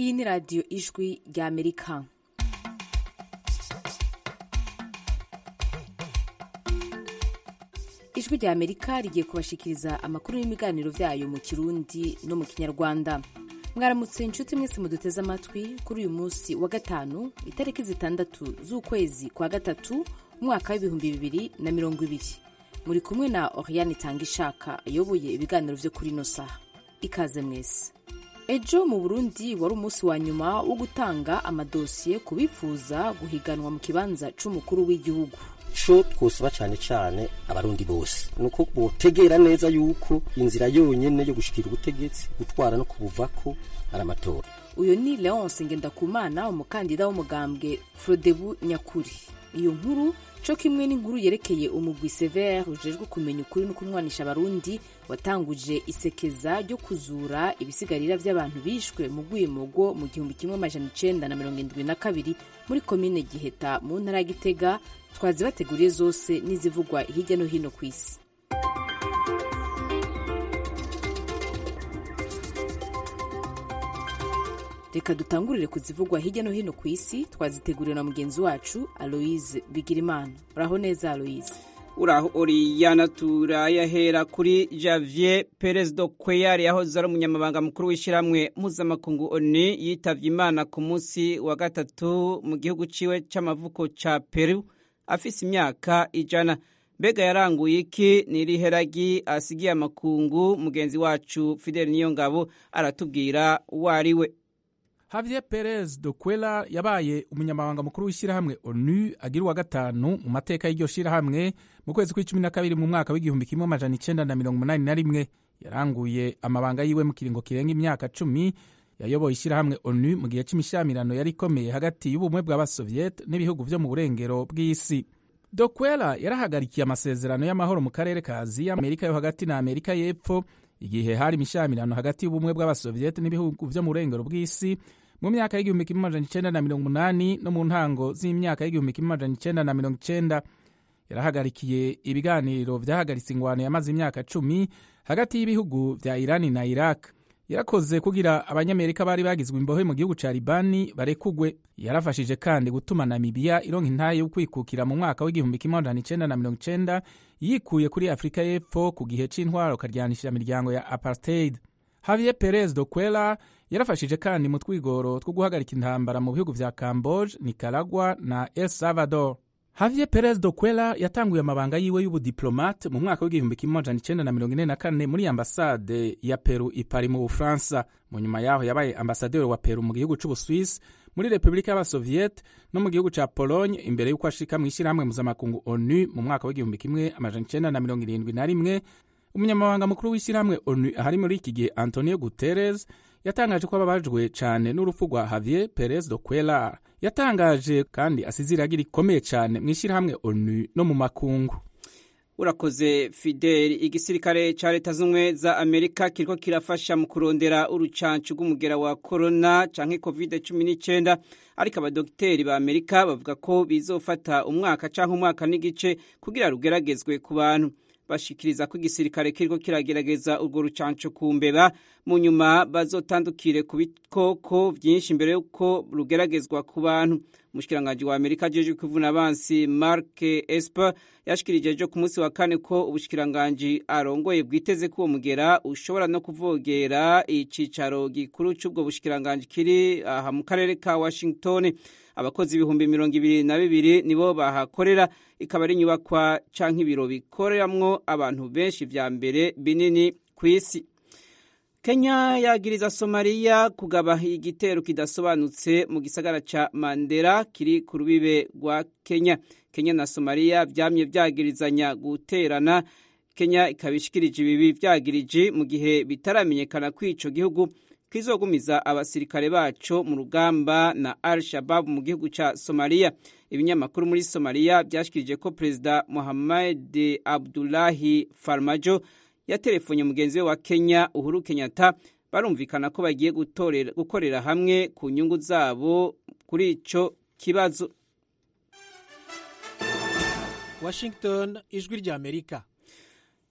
iyi ni radiyo ijwi rya amerika ijwi rya amerika rigiye kubashikiriza amakuru n'ibiganiro byayo mu kirundi no mu kinyarwanda mwaramutse inshuti mwese muduteze amatwi kuri uyu munsi wa gatanu itariki zitandatu z'ukwezi kwa gatatu umwaka w'ibihumbi bibiri na mirongo ibiri muri kumwe na oriane itanga ishaka ayoboye ibiganiro byo kuri ino saha ikaze mwese ejo mu burundi wari umunsi wa nyuma wo gutanga amadosiye ku bifuza guhiganwa mu kibanza c'umukuru w'igihugu co twosaba cane cane abarundi bose nuko botegera neza yuko inzira yonyene yo gushikira ubutegetsi gutwara no kubuvako ari amatora uyu ni leonce ngendakumana umukandida w'umugambwe frodebu nyakuri iyo nkuru co kimwe n'inkuru yerekeye umugwi severe ujejwe kumenya ukuri no kunwanisha abarundi watanguje isekeza ryo kuzura ibisigarira vy'abantu bishwe mu rwimogo mu gihumbi kimwe amajana icenda na mirongo indwi na kabiri muri komine giheta mu ntara ya gitega twazibateguriye zose n'izivugwa hirya no hino ku isi reka dutangurire kuzivugwa hirya no hino ku isi twaziteguriwe na mugenzi wacu aloise bigirimana uraho neza aloise uraho oriyana turayahera kuri javier perez do kweyari yahoze ari umunyamabanga mukuru w'ishyirahamwe mpuzamakungu oni yitavye imana ku munsi wa gatatu mu gihugu ciwe c'amavuko ca peru afise imyaka ijana mbega yaranguye iki niriheragi asigiye amakungu mugenzi wacu fidel niyongabo aratubwira uwo ari we Javier Perez do Cuellar yabaye umunyamabanga mukuru w'ishyirahamwe ONU agira uwa gatanu mu mateka y'iryo shyirahamwe mu kwezi kw'icumi na kabiri mu mwaka w'igihumbi kimwe amajana icenda na mirongo umunani na rimwe yaranguye amabanga yiwe mu kiringo kirenga imyaka cumi yayoboye ishyirahamwe ONU mu gihe c'imishyamirano yari ikomeye hagati y'ubumwe bw'abasoviet n'ibihugu vyo mu burengero bw'isi do Cuellar yarahagarikiye amasezerano y'amahoro mu karere ka aziya amerika yo hagati na amerika y'epfo igihe hari imishyamirano hagati y'ubumwe bw'abasoviet n'ibihugu vyo mu burengero bw'isi mu myaka y'igihumbi kimwe amajana icenda na mirongo umunani no mu ntango z'imyaka y'igihumbi kimwe amajana icenda na mirongo icenda yarahagarikiye ibiganiro vyahagaritse ingwano yamaze imyaka cumi hagati y'ibihugu vya irani na iraq yarakoze kugira abanyamerika bari bagizwe imbohe mu gihugu ca libani barekugwe yarafashije kandi gutuma namibiya ironka intaye yo kwikukira mu mwaka w'igihumbi kimwe amajana icenda na mirongo icenda yikuye kuri afurika y'epfo ku gihe c'intwaro karyanishira imiryango ya apartheid Javier Perez do Cuellar yarafashije kandi mu twigoro two guhagarika intambara mu bihugu vya Camboge, Nicaragua na El Salvador. Javier Perez do Cuellar yatanguye amabanga yiwe y'ubudiplomate mu mwaka w'igihumbi kimwe amajana icenda na mirongo ine na kane muri ambasade ya Peru i Paris mu Bufaransa. Mu nyuma yaho yabaye ambasaderi wa Peru mu gihugu c'Ubuswisi, muri Repubulika y'Abasoviet no mu gihugu ca Pologne imbere y'uko ashika mw'ishirahamwe mpuzamakungu ONU mu mwaka w'igihumbi kimwe amajana icenda na mirongo irindwi na rimwe umunyamabanga mukuru w'ishyirahamwe onu ahari muri iki gihe antonio guterres yatangaje ko ababajwe cyane n'urupfu rwa javier perez do Cuellar yatangaje kandi asize iragi rikomeye cyane mu ishyirahamwe onu no mu makungu urakoze fideli igisirikare ca leta z'ubumwe za amerika kiriko kirafasha mu kurondera urucancu rw'umugera wa korona canke covid cumi n'icenda ariko abadogiteri ba amerika bavuga ko bizofata umwaka canke umwaka n'igice kugira rugeragezwe ku bantu bashikiriza ko igisirikare kiriko kiragerageza urwo rucanco ku mbeba mu nyuma bazotandukire ku bikoko vyinshi mbere yuko rugeragezwa ku bantu umushikiranganji wa amerika ajejwe kwivuna abansi mark esper yashikirije ejo ku munsi wa kane ko ubushikiranganji arongoye bwiteze ko uwo mugera ushobora no kuvogera icicaro gikuru c'ubwo bushikiranganji kiri aha mu karere ka washington abakozi ibihumbi mirongo ibiri na bibiri nibo bahakorera ikaba ari inyubakwa canke ibiro bikoreramwo abantu benshi vya mbere binini ku isi kenya yagiriza somaliya kugaba igitero kidasobanutse mu gisagara ca mandera kiri ku rubibe rwa kenya kenya na somaliya vyamye vyagirizanya guterana kenya ikaba ishikirije ibibi vyagirije mu gihe bitaramenyekana ko ico gihugu kizogumiza abasirikare baco mu rugamba na al shabab mu gihugu ca somaliya ibinyamakuru muri somaliya vyashikirije ko perezida mohamed abdulahi farmajo yaterefonye mugenzi we wa kenya uhuru kenyatta barumvikana ko bagiye gukorera hamwe ku nyungu zabo kuri ico kibazo washington ijwi rya amerika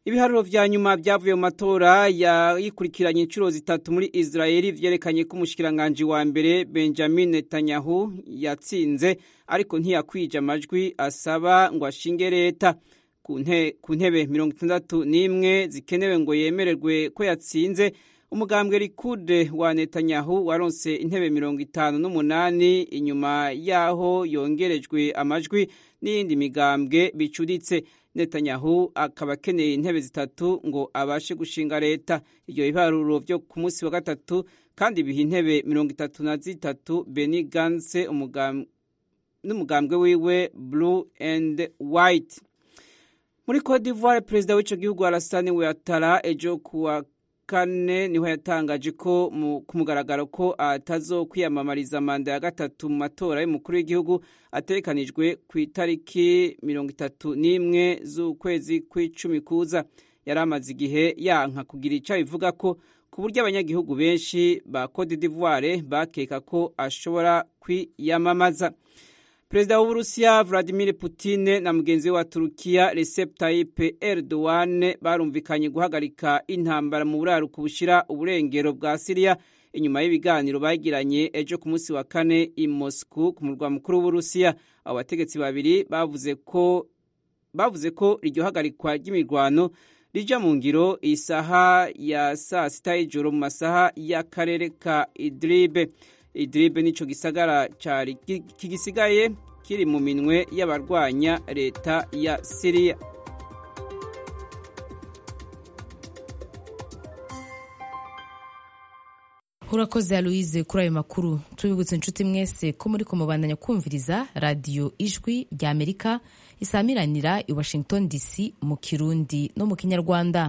ibiharuro vya nyuma vyavuye mu matora yayikurikiranye inshuro zitatu muri israeli vyerekanye ko umushikiranganji wa mbere benjamin netanyahu yatsinze ariko ntiyakwije amajwi asaba ngo ashinge leta ku ntebe mirongo itandatu n'imwe zikenewe ngo yemererwe ko yatsinze umugambwe likude wa netanyahu waronse intebe mirongo itanu n'umunani inyuma y'aho yongerejwe amajwi n'iyindi migambwe bicuritse netanyahu akaba akeneye intebe zitatu ngo abashe gushinga leta ibyo biharuro vyo ku munsi wa gatatu kandi biha intebe mirongo itatu na zitatu beni ganse n'umugambwe wiwe blue and white muri cote d'ivoire perezida w'ico gihugu alasani ouattara ejo kuwa kane niho yatangaje ko ku mugaragaro ko atazokwiyamamariza manda ya gatatu mu matora y'umukuru w'igihugu ategekanijwe ku itariki mirongo itatu n'imwe z'ukwezi kw'icumi kuza yari amaze igihe yanka kugira icyo abivuga ko ku buryo abanyagihugu benshi ba cote d'ivoire bakeka ko ashobora kwiyamamaza perezida w'uburusiya vladimir putin na mugenzi we wa turukiya recep tayyip erdogan barumvikanye guhagarika intambara mu buraruko bushira uburengero bwa siriya inyuma y'ibiganiro bagiranye ejo ku munsi wa kane i moscow ku murwa mukuru w'uburusiya abo bategetsi babiri bavuze ko bavuze ko iryo hagarikwa ry'imirwano rija mu ngiro isaha ya saa sita y'ijoro mu masaha y'akarere ka idribe idribe nico gisagara cari kigisigaye kiri mu minwe y'abarwanya leta ya siriya urakoze aloise kuri ayo makuru tubibutse inshuti mwese ko muri kumubandanya kumviriza radiyo ijwi rya amerika isamiranira i washington dc mu kirundi no mu kinyarwanda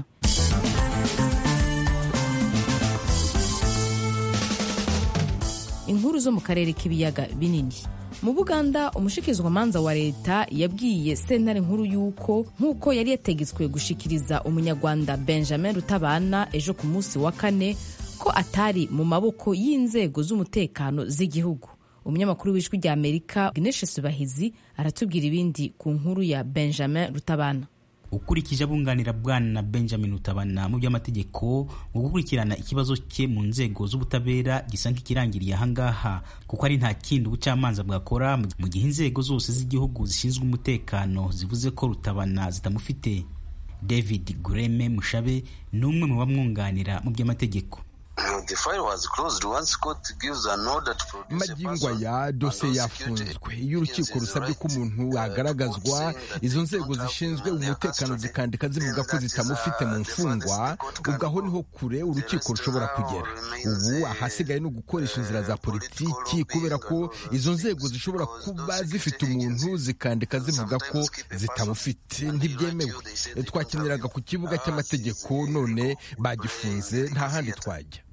inkuru zo mu karere k'ibiyaga binini mu buganda umushikirizwamanza wa leta yabwiye sentare nkuru y'uko nk'uko yari yategetswe gushikiriza umunyarwanda benjamin rutabana ejo ku munsi wa kane ko atari mu maboko y'inzego z'umutekano z'igihugu umunyamakuru w'ijwi rya amerika gineshe subahizi aratubwira ibindi ku nkuru ya benjamin rutabana ukurikije abunganira bwana benjamin rutabana mu by'amategeko mu gukurikirana ikibazo cye mu nzego z'ubutabera gisa nk'ikirangiriye ahangaha kuko ari nta kindi ubucamanza bwakora mu gihe inzego zose z'igihugu zishinzwe umutekano zivuze ko rutabana zitamufite david gureme mushabe ni umwe mu bamwunganira mu by'amategeko magingo aya dosiye yafunzwe iyo urukiko rusabye ko umuntu agaragazwa izo nzego zishinzwe umutekano zikandika zivuga ko zitamufite mu mfungwa ubwo aho niho kure urukiko rushobora kugera ubu ahasigaye ni ugukoresha inzira za politiki kubera ko izo nzego zishobora kuba zifite umuntu zikandika zivuga ko zitamufite ntibyemewe twakiniraga ku kibuga cy'amategeko none bagifunze nta handi twajya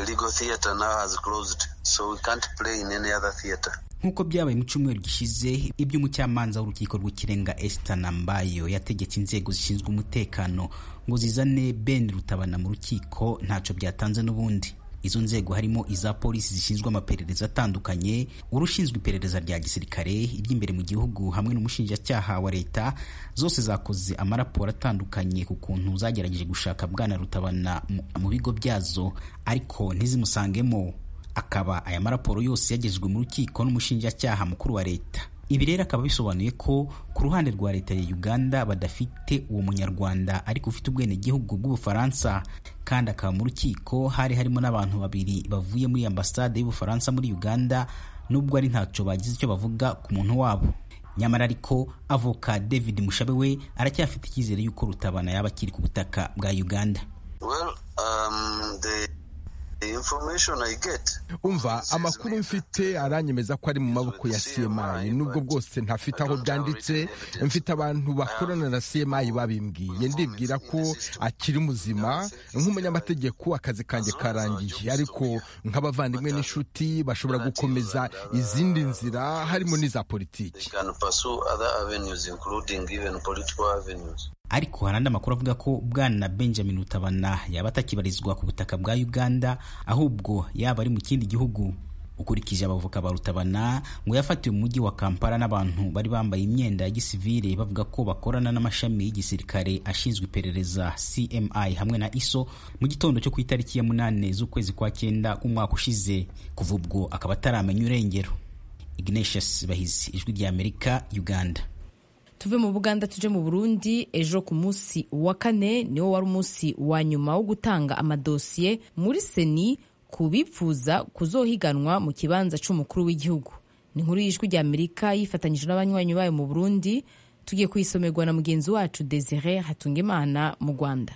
nk'uko byabaye mu cyumweru gishize iby'umucamanza w'urukiko rw'ikirenga Esther Nambayo yategetse inzego zishinzwe umutekano ngo zizane Ben Rutabana mu rukiko ntacyo byatanze n'ubundi izo nzego harimo iza polisi zishinzwe amaperereza atandukanye urushinzwe iperereza rya gisirikare iby'imbere mu gihugu hamwe n'umushinjacyaha wa leta zose zakoze amaraporo atandukanye ku kuntu zagerageje gushaka bwana rutabana mu bigo byazo ariko ntizimusangemo akaba aya maraporo yose yagejejwe mu rukiko n'umushinjacyaha mukuru wa leta ibi rero akaba bisobanuye ko ku ruhande rwa leta ya uganda badafite uwo munyarwanda ariko ufite ubwenegihugu bw'ubufaransa kandi akaba mu rukiko hari harimo n'abantu babiri bavuye muri ambasade y'ubufaransa muri uganda nubwo ari ntacyo bagize icyo bavuga ku muntu wabo nyamara ariko avoka david mushabe we aracyafite icyizere y'uko rutabana yaba akiri ku butaka bwa uganda well, um, the... umva amakuru mfite aranyemeza ko ari mu maboko ya cmi nubwo bwose ntafite aho byanditse mfite abantu bakorana na cmi babimbwiye ndibwira ko akiri muzima nk'umunyamategeko akazi kanjye karangiye ariko nk'abavandimwe n'inshuti bashobora gukomeza izindi nzira harimo n'iza politiki ariko hari andi amakuru avuga ko bwana benjamin rutabana yaba atakibarizwa ku butaka bwa uganda ahubwo yaba ari mu kindi gihugu ukurikije abavoka ba rutabana ngo yafatiwe mu mujyi wa kampala n'abantu bari bambaye imyenda ya gisivile bavuga ko bakorana n'amashami y'igisirikare ashinzwe iperereza cmi hamwe na iso mu gitondo cyo ku itariki ya munane z'ukwezi kwa cyenda k'umwaka ushize kuva ubwo akaba ataramenya urengero ignatius bahizi ijwi rya amerika uganda tuve mu buganda tuje mu burundi ejo ku munsi wa kane niwo wari umunsi wa nyuma wo gutanga amadosiye muri seni ku bipfuza kuzohiganwa mu kibanza cy'umukuru w'igihugu ni inkuru y'ijwi rya amerika yifatanyije n'abanywanyi bayo mu burundi tugiye kuyisomerwa na mugenzi wacu desire hatungimana mu rwanda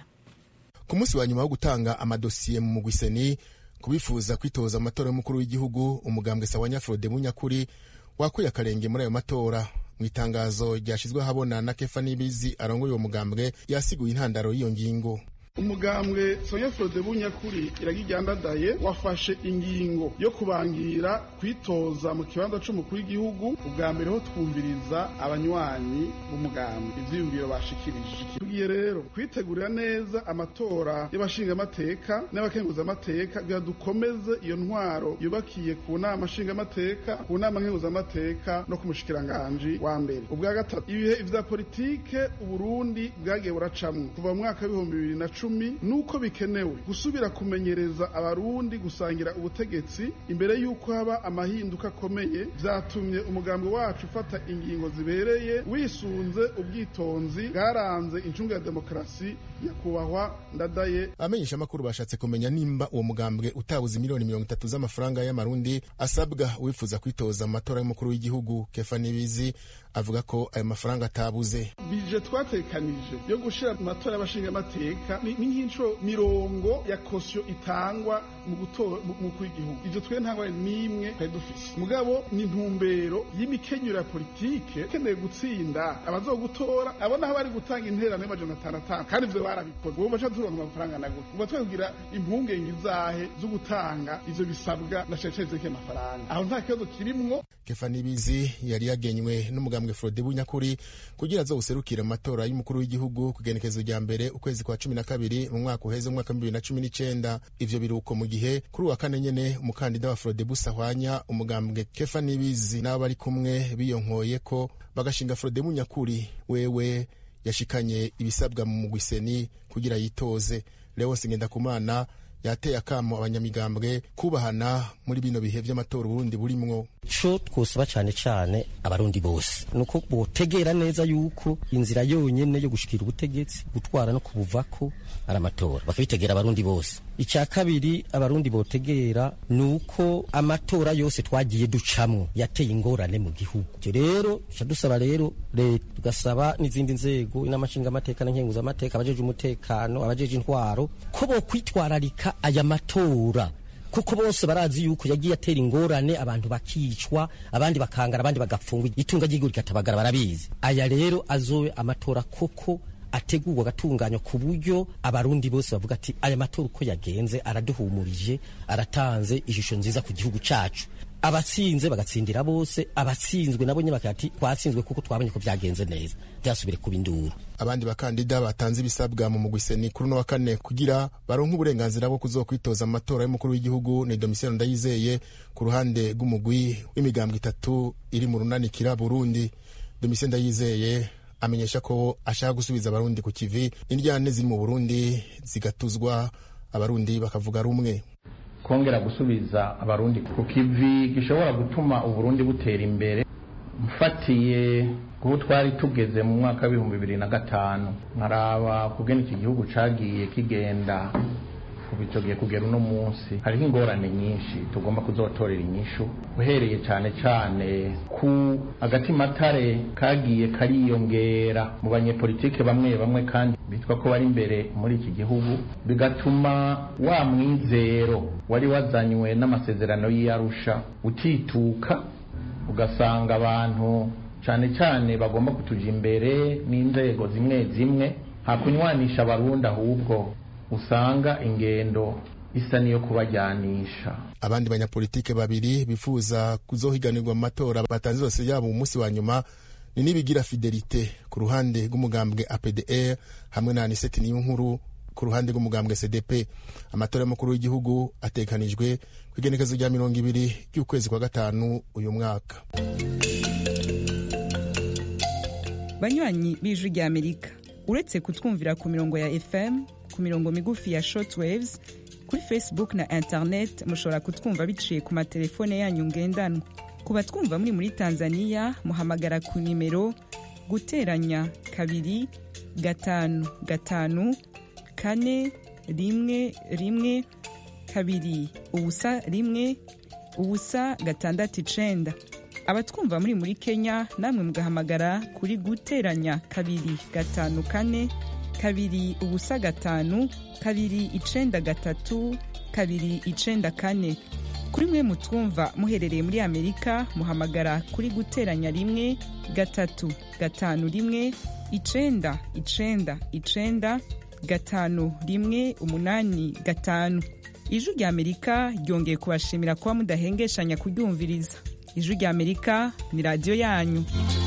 ku munsi wa nyuma wo gutanga amadosiye mu mugwiseni ku bifuza kwitoza amatora y'umukuru w'igihugu umugambwe sawa nyafurode munyakuri wakuye akarenge muri ayo matora mu itangazo ryashyizwe ahabona na kefa n'ibizi arongoye uwo mugambwe yasiguye intandaro y'iyo ngingo umugambwe sonya frode bunyakuri iragijyandadaye wafashe ingingo yo kubangira kwitoza mu kibanza c'umukuru w'igihugu ubwa mbere ho twumviriza abanywanyi b'umugambwe ivyiyumviro bashikirije tugiye rero kwitegurira neza amatora y'abashingamateka n'abakenguzamateka kugira dukomeze iyo ntwaro yubakiye ku nama nshingamateka ku nama nkenguzamateka no ku mushikiranganji wa mbere ubwa gatatu ibihe vya politike uburundi bwagiye buracamwo kuva mu mwaka w'ibihumbi bibiri na cumi nuko bikenewe gusubira kumenyereza abarundi gusangira ubutegetsi imbere y'uko haba amahinduka akomeye vyatumye umugambi wacu ufata ingingo zibereye wisunze ubwitonzi bwaranze incunga ya demokarasi nyakubahwa ndadaye abamenyesha amakuru bashatse kumenya nimba uwo mugambwe utabuze miliyoni mirongo itatu z'amafaranga y'amarundi asabwa uwifuza kwitoza mu matora y'umukuru w'igihugu kefa nibizi avuga ko ayo mafaranga atabuze bije twatekanije yo gushira mu matora y'abashingamateka ni nk'inshuro mirongo ya kosiyo itangwa mu gutora umukuru w'igihugu ivyo twe ntangwa n'imwe twari dufise mugabo ni intumbero y'imikenyero ya politike keneye gutsinda abazogutora abo naho bari gutanga interano y'amajana atanu atanu kandi ivyo barabikoze ubu baca turonka amafaranga na gute uba twabwira impungenge izahe zo gutanga ivyo bisabwa na ceceze z'iki amafaranga aho nta kibazo kirimwo kefa nibizi yari yagenywe n'umugambwe frode bunyakuri kugira azowuserukire mu matora y'umukuru w'igihugu ku igenekezo rya mbere ukwezi kwa cumi na kabiri mu mwaka uheze umwaka w'ibihumbi bibiri na cumi n'icenda ivyo biruko mu gihe kuri uwa kane nyene umukandida wa frode busahwanya umugambwe kefa nibizi n'abo bari kumwe biyonkoye ko bagashinga frode bunyakuri wewe yashikanye ibisabwa mu mugwiseni kugira yitoze leonse ngendakumana yateye akamo abanyamigambwe kubahana muri bino bihe vy'amatora uburundi burimwo co twosaba cane cane abarundi bose nuko botegera neza yuko inzira yonyene yo gushikira ubutegetsi gutwara no kubuvako ari amatora bakabitegera abarundi bose icya kabiri abarundi botegera nuko amatora yose twagiye ducamwo yateye ingorane mu gihugu ivyo rero ca dusaba rero leta tugasaba n'izindi nzego n'amashinga amateka n'inkenguza amateka abajeje umutekano abajeje intwaro ko bokwitwararika aya matora kuko bose barazi yuko yagiye atera ingorane abantu bakicwa abandi bakangara abandi bagapfungwa itunga ry'igihugu rikatabagara barabizi aya rero azobe amatora koko ategurwa agatunganywa ku buryo abarundi bose bavuga ati aya matora uko yagenze araduhumurije aratanze ishusho nziza ku gihugu cacu abatsinze bagatsindira bose abatsinzwe nabo nyine bakati twatsinzwe kuko twabonye ko byagenze neza byasubire kuba induru abandi bakandida batanze ibisabwa mu mugwiseni kuri uno wa kane kugira baronke uburenganzira bwo kuzokwitoza mu matora y'umukuru w'igihugu ni domisiyano ndayizeye ku ruhande rw'umugwi w'imigambwe itatu iri mu runanikira burundi domisiyano ndayizeye amenyesha ko ashaka gusubiza abarundi ku kivi indyane ziri mu burundi zigatuzwa abarundi bakavuga rumwe kongera gusubiza abarundi ku kivi gishobora gutuma uburundi butera imbere mfatiye kuho twari tugeze mu mwaka w'ibihumbi bibiri na gatanu nkaraba kugena iki gihugu cagiye kigenda kubitogiye kugera uno munsi hariho ingorane nyinshi tugomba kuzotorera inyishu uhereye cyane cyane ku agatimatare kagiye kariyongera mu banyepolitike bamwe bamwe kandi bitwa ko bari imbere muri iki gihugu bigatuma wa mwizero wari wazanywe n'amasezerano y'iyarusha utituka ugasanga abantu cyane cyane bagomba kutuja imbere n'inzego zimwe zimwe hakunywanisha abarundi ahubwo usanga ingendo isa niyo kubajyanisha abandi banyapolitike babiri bifuza kuzohiganirwa mu matora batanze zose yabo umunsi wa nyuma ni nibigira fidelite ku ruhande rw'umugambwe apdr hamwe na aniseti niyo nkuru ku ruhande rw'umugambwe cdp amatora y'umukuru w'igihugu atekanijwe ku igenekezo rya mirongo ibiri ry'ukwezi kwa gatanu uyu mwaka banywanyi b'ijwi rya amerika uretse kutwumvira ku mirongo ya fm ku mirongo migufi ya shortwaves kuri facebook na internet mushobora kutwumva biciye ku matelefone yanyu ngendanwa ku batwumva muri muri tanzania muhamagara ku nimero guteranya kabiri gatanu gatanu kane rimwe rimwe kabiri ubusa rimwe ubusa gatandatu icenda abatwumva muri muri kenya namwe mugahamagara kuri guteranya kabiri gatanu kane kabiri ubusa gatanu kabiri icenda gatatu kabiri icenda kane kuri mwe mutwumva muherereye muri amerika muhamagara kuri guteranya rimwe gatatu gatanu rimwe icenda icenda icenda gatanu rimwe umunani gatanu ijwi rya amerika ryongeye kubashimira kuba mudahengeshanya kuryumviriza ijwi rya amerika ni radiyo yanyu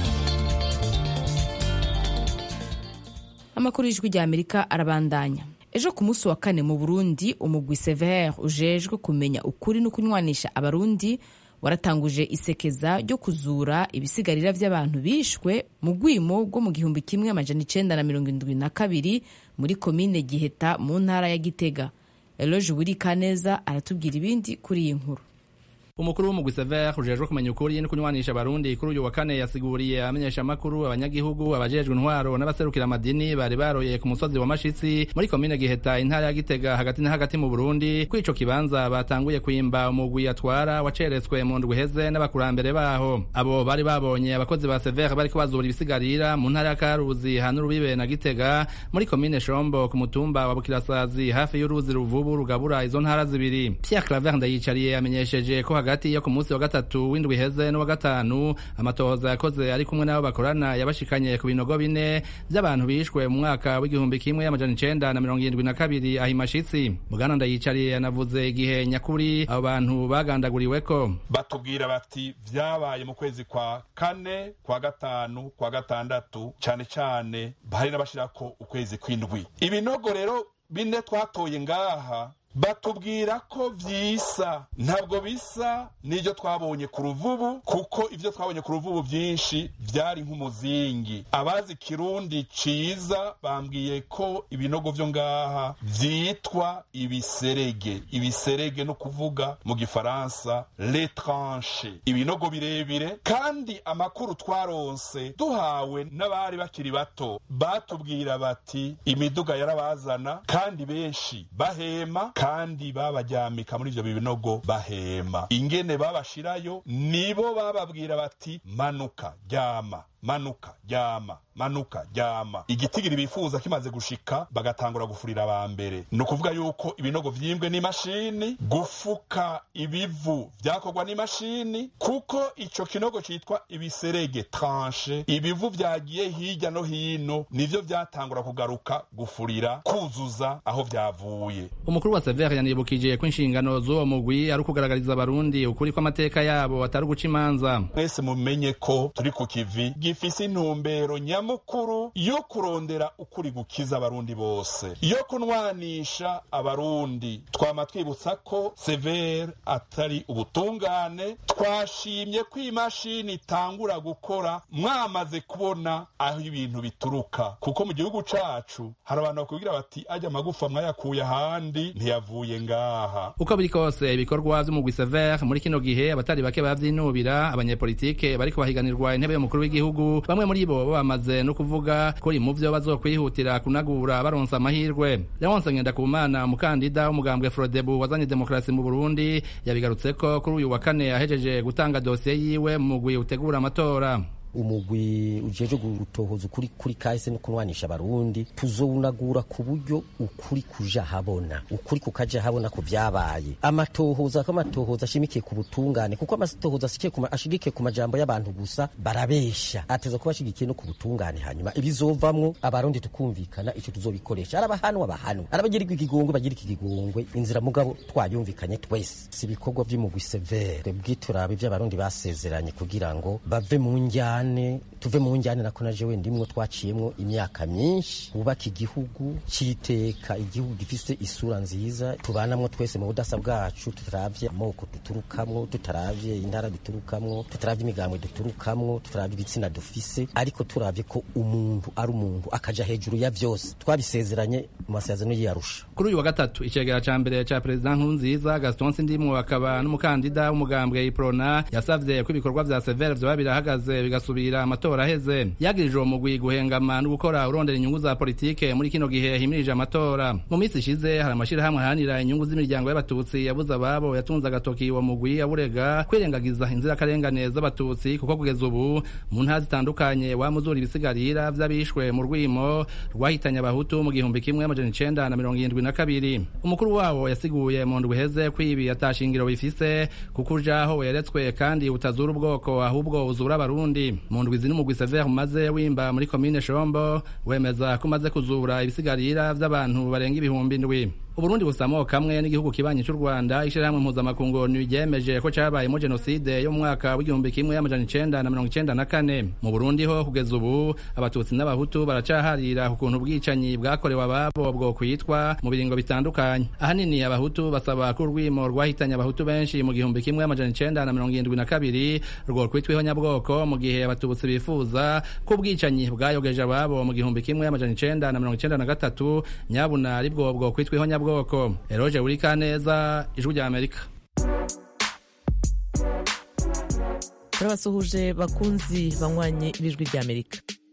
amakuru y'ijwi rya amerika arabandanya ejo ku munsi wa kane mu burundi umugwi severe ujejwe kumenya ukuri no kunywanisha abarundi waratanguje isekeza ryo kuzura ibisigarira by'abantu bishwe mu rwimo rwo mu gihumbi kimwe amajana icenda na mirongo indwi na kabiri muri komine giheta mu ntara ya gitega eloge wirikaneza aratubwira ibindi kuri iyi nkuru umukuru w'umugwi sever ujejwe kumenya ukuri no kunywanisha abarundi kuri uyu wa kane yasiguriye abamenyesha amakuru abanyagihugu abajejwe intwaro n'abaserukira amadini bari baroye ku musozi wa mashitsi muri komine giheta intara ya gitega hagati na hagati mu burundi kuri ico kibanza batanguye kwimba umugwi atwara waceretswe mu ndwi heze n'abakurambere baho abo bari babonye abakozi ba sever bariko bazura ibisigarira mu ntara ya karuzi hana urubibe na gitega muri komine shombo ku mutumba wa bukirasazi hafi y'uruzi ruvubu rugabura izo ntara zibiri pierre claver ndayicariye amenyesheje ko hagati yo ku munsi wa gatatu w'indwi iheze n'uwa gatanu amatohoza yakoze ari kumwe n'abo bakorana yabashikanye ku binogo bine by'abantu bishwe mu mwaka w'igihumbi kimwe amajana icenda na mirongo irindwi na kabiri aho imashitsi bwana ndayicariye yanavuze igihe nyakuri abo bantu bagandaguriweko batubwira bati vyabaye mu kwezi kwa kane kwa gatanu kwa gatandatu cane cane hari n'abashirako ukwezi kw'indwi ibinogo rero bine twatoye ngaha batubwira ko vyisa ntabwo bisa n'ivyo twabonye ku ruvubu kuko ivyo twabonye ku ruvubu vyinshi vyari nk'umuzingi abazi kirundi ciza bambwiye ko ibinogo vyo ngaha vyitwa ibiserege ibiserege no kuvuga mu gifaransa letranche ibinogo birebire kandi amakuru twaronse duhawe n'abari bakiri bato batubwira bati imiduga yarabazana kandi benshi bahema kandi babaryamika muri ivyo binogo bahema ingene babashirayo nibo bababwira bati manuka ryama manuka ryama manuka ryama igitigiri bifuza kimaze gushika bagatangura gufurira aba mbere ni ukuvuga yuko ibinogo vyimbwe n'imashini gufuka ibivu vyakorwa n'imashini kuko ico kinogo citwa ibiserege tranche ibivu vyagiye hirya no hino nivyo vyatangura kugaruka gufurira kuzuza aho vyavuye umukuru wa sever yanibukije ko inshingano z'uwo mugwi ari ukugaragariza abarundi ukuri kw'amateka yabo atari uguca imanza mwese mumenye ko turi ku kivi gifise intumbero nyamukuru yo kurondera ukuri gukiza abarundi bose yo kunwanisha abarundi twama twibutsa ko sever atari ubutungane twashimye ko imashini itangura gukora mwamaze kubona aho ibintu bituruka kuko mu gihugu cacu hari abantu bakubwira bati ajya amagufa mwayakuye ahandi ntiyavuye ngaha uko biri kose ibikorwa vy'umugwi sever muri kino gihe abatari bake bavyinubira abanyepolitike bariko bahiganirwa intebe y'umukuru w'igihugu bamwe muri bo bamaze no kuvuga ko mu vyo bazokwihutira kunagura baronsa amahirwe leonse ngendakumana umukandida w'umugambwe frodebu wazanye demokarasi mu burundi yabigarutseko kuri uyu wa kane ahejeje gutanga dosiye yiwe mu mugwi utegura amatora umugwi ujeje gutohoza ukuri kuri kahise no kunwanisha abarundi tuzowunagura ku buryo ukuri kuja habona ukuri kukaja habona ku vyabaye amatohoza ko amatohoza ashimikiye ku butungane kuko amatohoza ashigikiye ku majambo y'abantu gusa barabesha ateza kuba ashigikiye no ku butungane hanyuma ibizovamwo abarundi tukumvikana ico tuzobikoresha arabahanwa bahanwa arabagirirwa ikigongwe bagira ikigongwe inzira mugabo twayumvikanye twese si ibikorwa vy'umugwi severe bwiturabe vy'abarundi basezeranye kugira ngo bave mu njyana tuve mu njyane nako naje wenda imwo twaciyemwo imyaka myinshi wubaka igihugu cyiteka igihugu gifise isura nziza tubanamwo twese mu budasa bwacu tutaravye amoko duturukamwo tutaravye intara duturukamwo tutaravye imigambwe duturukamwo tutaravye ibitsina dufise ariko turavye ko umuntu ari umuntu akaja hejuru ya vyose twabisezeranye mu masezerano y'iyarusha kuri uyu wa gatatu icegera ca mbere ca perezida nkurunziza gaston sindimwo akaba n'umukandida w'umugambwe iprona yasavye ko ibikorwa vya severe vyoba birahagaze bigasubira amatora aheze yagirije uwo mugwi guhengama no gukora urondera inyungu za politike muri kino gihe himirije amatora mu minsi ishize hari amashirahamwe aharanira inyungu z'imiryango y'abatutsi yabuze ababo yatunze agatoki uwo mugwi aburega kwirengagiza inzirakarengane z'abatutsi kuko kugeza ubu mu ntara zitandukanye wamuzura ibisigarira vy'abishwe mu rwimo rwahitanye abahutu mu gihumbi kimwe amajana icenda na mirongo irindwi na kabiri umukuru wabo yasiguye mu ndwi iheze ko ibi atashingiro bifise kuko ujaho weretswe kandi utazura ubwoko ahubwo uzura abarundi mu ndwi zini umugwi severe umaze wimba muri komine shombo wemeza ko umaze kuzura ibisigarira vy'abantu barenga ibihumbi indwi uburundi busamo kamwe n'igihugu kibanyi cy'u rwanda ishirahamwe mpuzamakungu ryemeje ko cabayemo jenoside yo mu mwaka w'igihumbi kimwe amajana icenda na mirongo icenda na kane mu burundi ho kugeza ubu abatutsi n'abahutu baracaharira ku kuntu ubwicanyi bwakorewe ababo bwo kwitwa mu biringo bitandukanye ahanini abahutu basaba ko urwimo rwahitanye abahutu benshi mu gihumbi kimwe amajana icenda na mirongo irindwi na kabiri rwo kwitwa ihonyabwoko mu gihe abatutsi bifuza ko ubwicanyi bwayogeje ababo mu gihumbi kimwe amajana icenda na mirongo icenda na gatatu nyabuna ari bwo bwo kwitwa ihonyabwoko bwoko eroje buri kaneza ijwi rya amerika turabasuhuje bakunzi banywanye b'ijwi rya amerika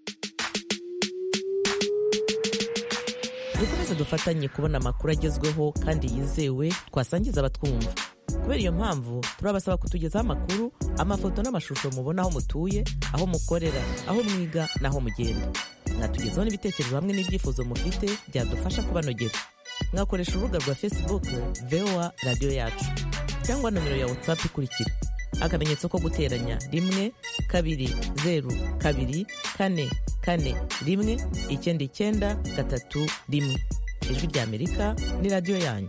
dukomeze dufatanye kubona amakuru agezweho kandi yizewe twasangiza abatwumva kubera iyo mpamvu turabasaba kutugezaho amakuru amafoto n'amashusho mubona aho mutuye aho mukorera aho mwiga n'aho mugenda mwatugezaho n'ibitekerezo hamwe n'ibyifuzo mufite byadufasha kubanogera mwakoresha urubuga rwa facebook voa radiyo yacu cyangwa nomero ya whatsapp ikurikira akamenyetso ko guteranya rimwe kabiri zeru kabiri kane kane rimwe icyenda icyenda gatatu rimwe ijwi rya amerika ni radiyo yanyu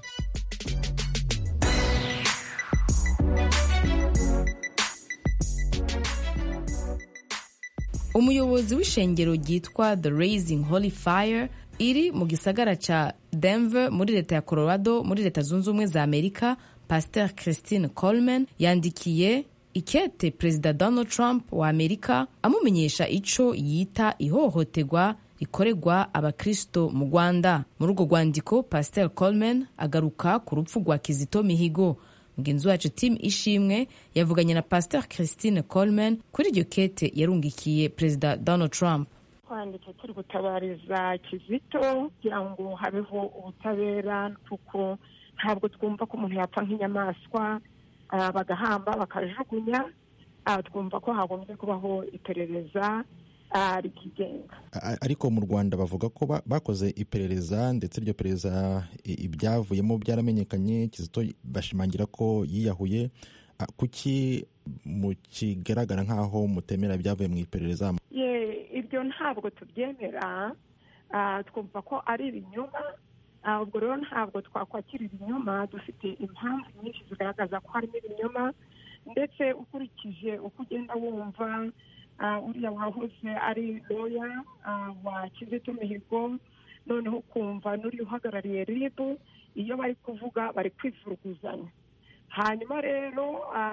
umuyobozi w'ishengero ryitwa the raising holy fire iri mu gisagara ca denver muri leta ya colorado muri leta zunze ubumwe za amerika pasteur christine coleman yandikiye ikete perezida donald trump wa amerika amumenyesha ico yita ihohoterwa rikorerwa abakristo mu rwanda muri urwo rwandiko pasteur coleman agaruka ku rupfu rwa kizito mihigo mugenzi wacu tim ishimwe yavuganye na pasteur christine coleman kuri iryo kete yarungikiye perezida donald trump twanditse turi gutabariza kizito kugira ngo habeho ubutabera kuko ntabwo twumva ko umuntu yapfa nk'inyamaswa bagahamba bakajugunya twumva ko hagombye kubaho iperereza rikigenga ariko mu rwanda bavuga ko bakoze iperereza ndetse iryo perereza ibyavuyemo byaramenyekanye kizito bashimangira ko yiyahuye kuki mu kigaragara nk'aho mutemera ibyavuye mu iperereza ibyo ntabwo tubyemera twumva ko ari ibinyoma ubwo rero ntabwo twakwakira ibinyoma dufite impamvu nyinshi zigaragaza ko harimo ibinyoma ndetse ukurikije uko ugenda wumva uriya wahoze ari loya wa kizito mihigo noneho ukumva n'uriya uhagarariye ribu iyo bari kuvuga bari kwivuruguzanya hanyuma rero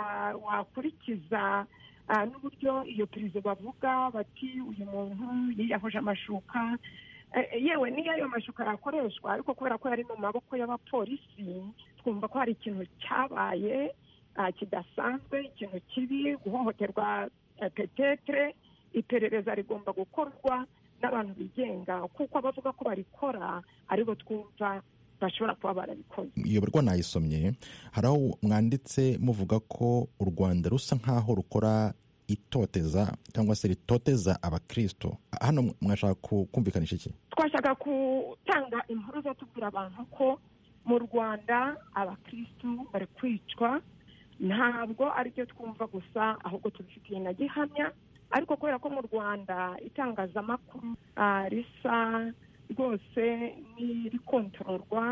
wakurikiza n'uburyo iyo perezida bavuga bati uyu muntu yiyahuje amashuka yewe niyo ayo mashuka yakoreshwa ariko kubera ko yari mu maboko y'abapolisi twumva ko hari ikintu cyabaye kidasanzwe ikintu kibi guhohoterwa petetere iperereza rigomba gukorwa n'abantu bigenga kuko abavuga ko barikora aribo twumva bashobora kuba barabikoze iyo barwa nayisomye hari aho mwanditse muvuga ko u rwanda rusa nk'aho rukora itoteza cyangwa se ritoteza abakristo hano mwashaka kumvikanisha iki twashaka gutanga impuruza tubwira abantu ko mu rwanda abakristo bari kwicwa ntabwo aribyo twumva gusa ahubwo tubifitiye na gihamya ariko kubera ko mu rwanda itangazamakuru risa rwose n'irikontororwa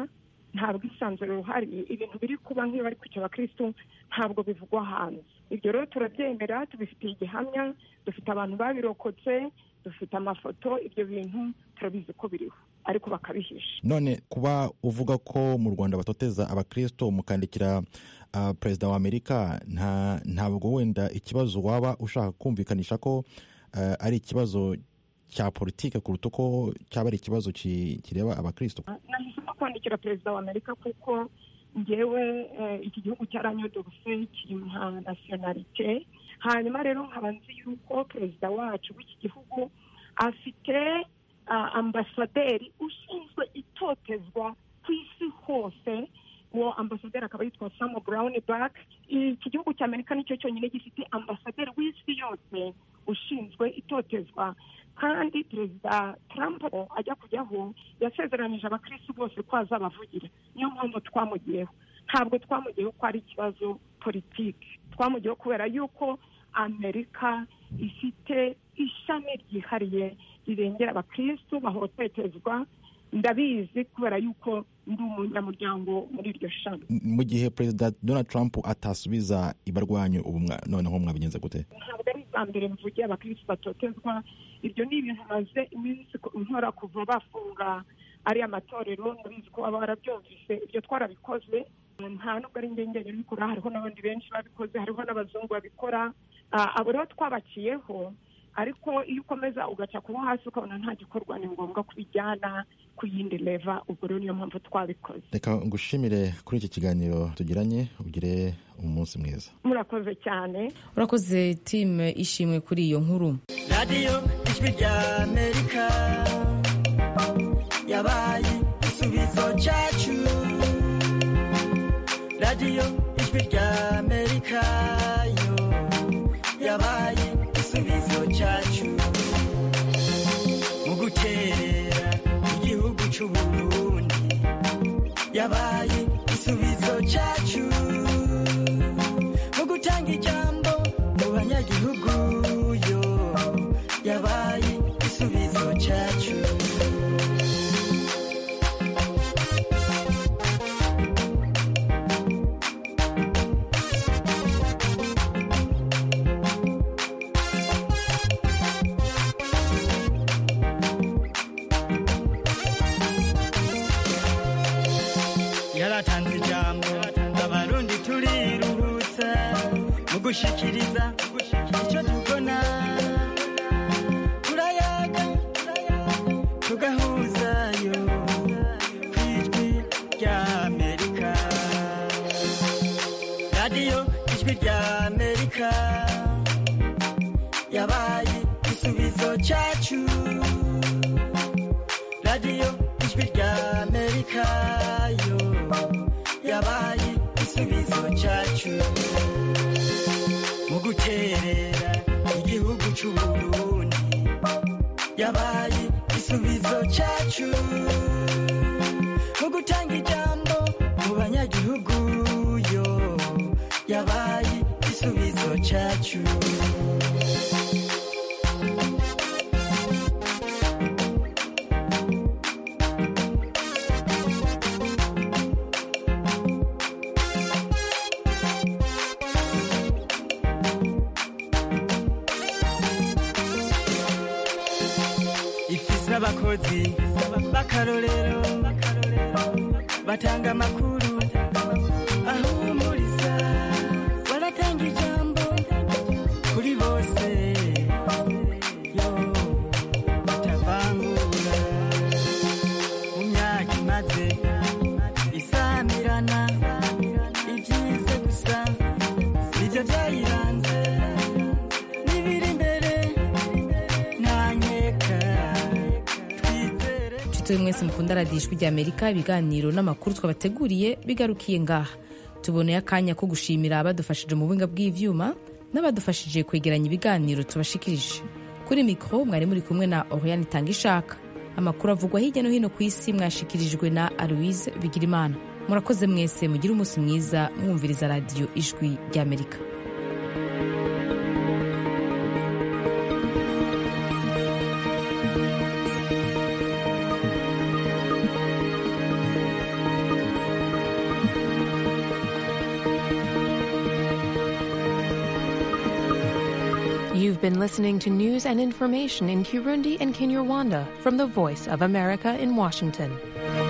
nta bwisanzure buhari ibintu biri kuba nk'iyo bari kwica abakirisitu ntabwo bivugwa hanze ibyo rero turabyemera tubifitiye igihamya dufite abantu babirokotse dufite amafoto ibyo bintu turabizi ko biriho ariko bakabihisha none kuba uvuga ko mu rwanda batoteza abakristo mukandikira uh, perezida wa amerika nta ntabwo wenda ikibazo waba ushaka kumvikanisha ko uh, ari ikibazo cya politike kuruta uko cyaba ari ikibazo kireba abakristo nahisemo kwandikira perezida wa amerika kuko ngewe iki gihugu cyaranyodogose kimpa nasiyonalite hanyuma rero nkaba nzi yuko perezida wacu w'iki gihugu afite ambasaderi ushinzwe itotezwa ku isi hose uwo ambasaderi akaba yitwa samu burawuni bak iki gihugu cya amerika nicyo cyonyine gifite ambasaderi w'isi yose ushinzwe itotezwa kandi perezida trump ajya kujyaho yasezeranije abakirisi bose ko azabavugira niyo mpamvu twamugiyeho ntabwo twamugiyeho ko ari ikibazo politiki twamugiyeho kubera yuko amerika ifite ishami ryihariye rirengera abakirisitu bahototezwa ndabizi kubera yuko ndi umunyamuryango muri iryo shami mu gihe perezida donald trump atasubiza ibarwanyu ubu noneho mwabigenza gute ntabwo ari ubwa mbere mvugiye abakirisitu batotezwa ibyo ni ibintu maze iminsi nkora kuva bafunga ariya matorero ndabizi ko baba barabyumvise ibyo twarabikoze nta nubwo ari njye njyenyine ubikora hariho n'abandi benshi babikoze hariho n'abazungu babikora abo rero twabaciyeho ariko iyo ukomeza ugaca kuba hasi ukabona nta gikorwa ni ngombwa kubijyana ku yindi leva ubwo rero niyo mpamvu twabikoze reka ngushimire kuri iki kiganiro tugiranye ugire umunsi mwiza murakoze cyane urakoze timu ishimwe kuri iyo nkuru radiyo ijwi rya amerika yabaye igisubizo cyacu radiyo ijwi rya amerika yo yabaye igisubizo cyacu mu guterera igihugu cy'u Burundi yabaye igisubizo cyacu mu gutanga ijambo mu banyagihugu yo yabaye igisubizo cyacu yaratanze ijambo abarundi turiruhutsa mu gushikiriza icyo tubona turayaga tugahuzayo ku ijwi rya amerika radiyo ijwi rya amerika yabaye igisubizo cyacu radiyo ijwi rya amerika yo yabaye igisubizo cyacu mu guterera igihugu cy'u Burundi yabaye igisubizo cyacu mu gutanga ijambo mu banyagihugu yo yabaye igisubizo cyacu ifise abakozi b'akarorero batanga amakuru ahumuriza baratanga ijambo kuri bose yo batavangura mu myaka imaze isamirana ibyize gusa nibyo byayiranze n'ibiri imbere nta nkeka inshuti mwese mukunda radiyo ijwi rya amerika ibiganiro n'amakuru twabateguriye bigarukiye ngaha tuboneye akanya ko gushimira abadufashije mu buhinga bw'ivyuma n'abadufashije kwegeranya ibiganiro tubashikirije kuri mikoro mwari muri kumwe na oriane itanga ishaka amakuru avugwa hirya no hino ku isi mwashikirijwe na aloise bigirimana murakoze mwese mugire umunsi mwiza mwumviriza radiyo ijwi ry'amerika You've been listening to news and information in Kirundi and Kinyarwanda from the Voice of America in Washington.